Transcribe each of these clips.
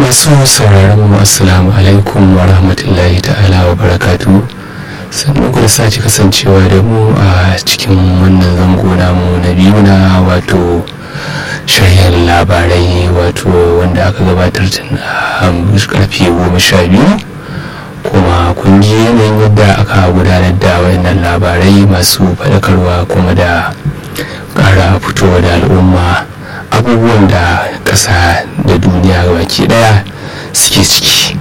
masu sauraron mu assalamu alaikum wa rahmatullahi ta'ala wa barakatu sannan ku da sake kasancewa da mu a cikin wannan zango namu na biyu na wato sharhin labarai wato wanda aka gabatar tun a karfe goma sha biyu kuma kun ji yanayin yadda aka gudanar da wayannan labarai masu faɗakarwa kuma da ƙara fitowa da al'umma abubuwan da ƙasa da duniya baki ɗaya suke ciki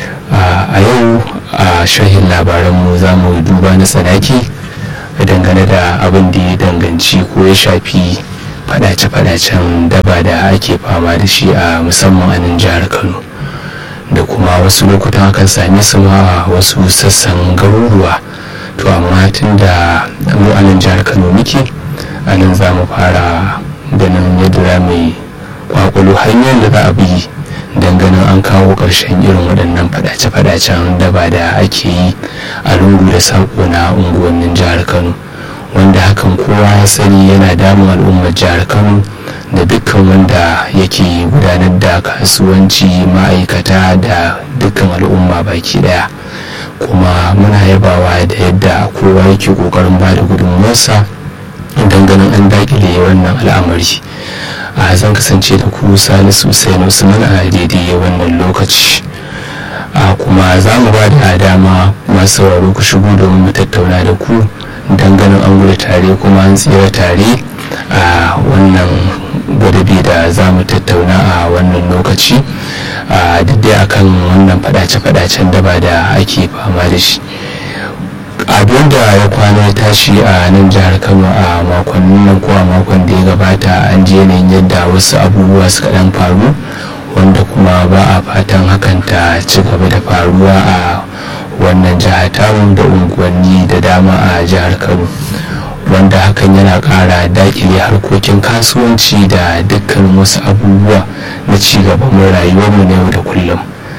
a yau a shahin labaranmu za mu duba na tsanaki dangane da abin da ya danganci ko ya shafi fadace-fadacen daba da ake fama da shi a musamman a nan jihar kano da kuma wasu lokutan akan same su ma wasu sassan garuruwa to amma tun da mu a nan jihar kano muke a nan za mu fara ganin yadda za mu yi kwakwalo hanyar da za a bi don ganin an kawo ƙarshen irin waɗannan fadace-fadacen daba da ake yi a lungu da saƙo na unguwannin jihar kano wanda hakan kowa ya sani yana damun al'ummar jihar kano da dukkan wanda yake gudanar da kasuwanci ma'aikata da dukkan al'umma baki daya kuma muna yabawa da yadda kowa yake kokarin ba da gudunmuwarsa don ganin an dakile wannan al'amari a zan kasance da ku salisu sai usman a daidai wannan lokaci a kuma za mu ba da dama masu sauraro ku shigo domin mu tattauna da ku don ganin an gudu tare kuma an tsira tare a wannan gwadabi da za mu tattauna a wannan lokaci a daidai akan wannan fadace-fadacen daba da ake fama da shi abin da ya kwana ya tashi a nan jihar kano a makonnin nan ko a makon da ya gabata an je yanayin yadda wasu abubuwa suka dan faru wanda kuma ba a fatan hakan ta ci gaba da faruwa a wannan jihar tamu da unguwanni da dama a jihar kano wanda hakan yana kara dakile harkokin kasuwanci da dukkan wasu abubuwa na cigaban rayuwarmu na yau da kullum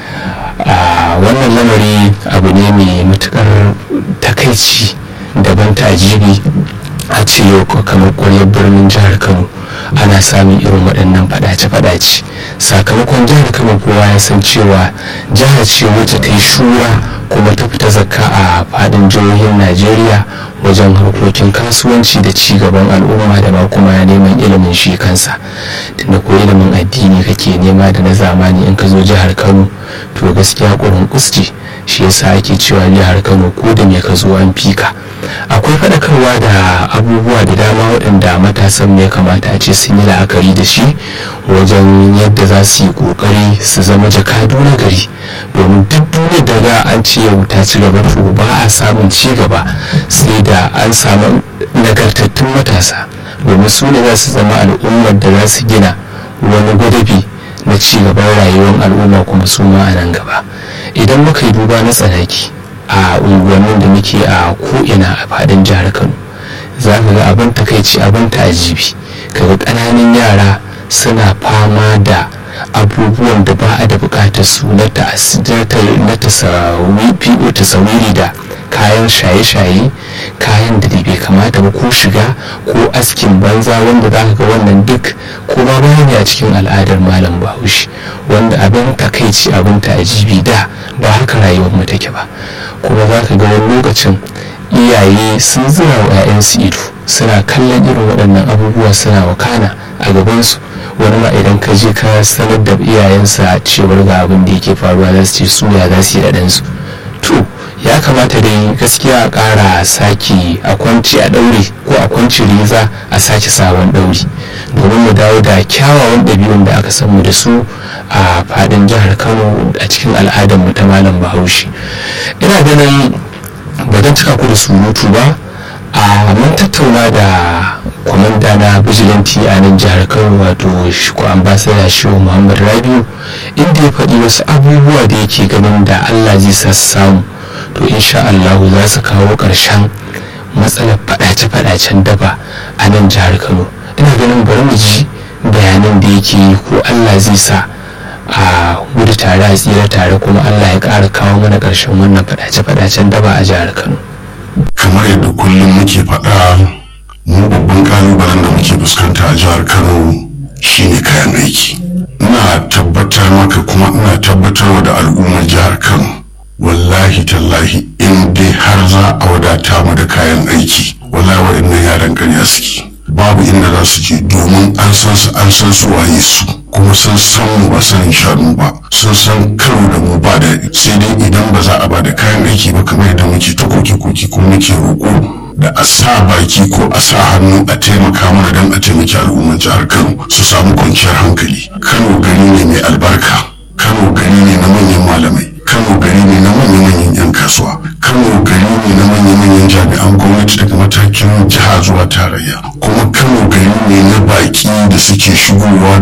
a wannan lamari abu ne mai matukar takaici daban tajibi a ce yau kamar kwaryar birnin jihar kano ana samun irin waɗannan fadace-fadace sakamakon jihar kano kowa ya san cewa jihar ce wacce ta yi shura kuma ta fita zakka a fadin jihohin najeriya wajen harkokin kasuwanci da ci gaban al'umma da ma kuma neman ilimin shi kansa tunda ko ilimin addini kake nema da na zamani in ka zo jihar kano to gaskiya ƙurin kusti shi yasa ake cewa jihar kano ko da me ka zo an fika akwai faɗakarwa da abubuwa da dama waɗanda matasan ya kamata a ce sun yi la'akari da shi wajen yadda za su yi ƙoƙari su zama jakadu na gari domin duk duniyar da ga an ce yau ta ci gaba to ba a samun ci gaba sai da an samu nagartattun matasa domin su ne za su zama al'ummar da za su gina wani gwadabi na ci gaban rayuwar al'umma kuma su ma a nan gaba idan muka yi duba na tsanaki a unguwannin da muke a ko'ina a fadin jihar kano za ka ga abin takaici abin tajibi kaga ƙananan yara suna fama da abubuwan da ba a da bukatar su na tasawiri da kayan shaye-shaye kayan da bai kamata ba ko shiga ko askin banza wanda za ka ga wannan duk kuma bayani a cikin al'adar malam bahaushe wanda abin takaici abin ta'ajibi da ba haka rayuwar mu take ba kuma za ka ga wani lokacin iyaye sun zira wa 'ya'yansu ido suna kallon irin waɗannan abubuwa suna wakana a gabansu wani ma idan ka je ka sanar da iyayensa cewar ga abin da yake faruwa za su ce su ya za su yi da ɗansu to ya kamata dai gaskiya a ƙara sake a kwanci a ɗaure ko a kwanci riza a sake sabon ɗauri domin mu dawo da kyawawan ɗabi'un da aka san mu da su a faɗin jihar kano a cikin al'adar mu ta malam bahaushe ina ganin ba don cika ku da surutu ba a mun tattauna da kwamanda na bijilanti a nan jihar kano wato ko ambasada shehu muhammad rabiu inda ya faɗi wasu abubuwa da yake ganin da allah zai sa samu to insha Allah za su kawo ƙarshen matsalar faɗace-faɗacen daba a nan jihar Kano ina ganin bari mu ji bayanan da yake yi ko Allah zai sa a gudu tare a tsira tare kuma Allah ya ƙara kawo mana ƙarshen wannan faɗace-faɗacen daba a jihar Kano kamar yadda kullum muke faɗa mu babban kalubalen da muke fuskanta a jihar Kano shine kayan aiki ina tabbatar maka ko kuma ina tabbatarwa da al'ummar jihar kano wallahi tallahi in dai har za a wadata mu da kayan aiki wallahi waɗannan yaran ƙarya suke babu inda za su je domin an san su an san su waye su kuma sun san mu ba sanin shanu ba sun san karo da mu ba daɗi sai dai idan ba za a ba da kayan aiki ba kamar yadda muke ta koke koke kuma muke roƙo da a sa baki ko a sa hannu a taimaka mana don a taimaki al'ummar jihar kano su samu kwanciyar hankali kano gari ne mai albarka kano gari ne na manyan malamai kano gari ne na manya-manyan 'yan kasuwa kano gari ne na manya-manyan jami'an gwamnati daga matakin jiha zuwa tarayya kuma kano gari ne na baki da suke shigowa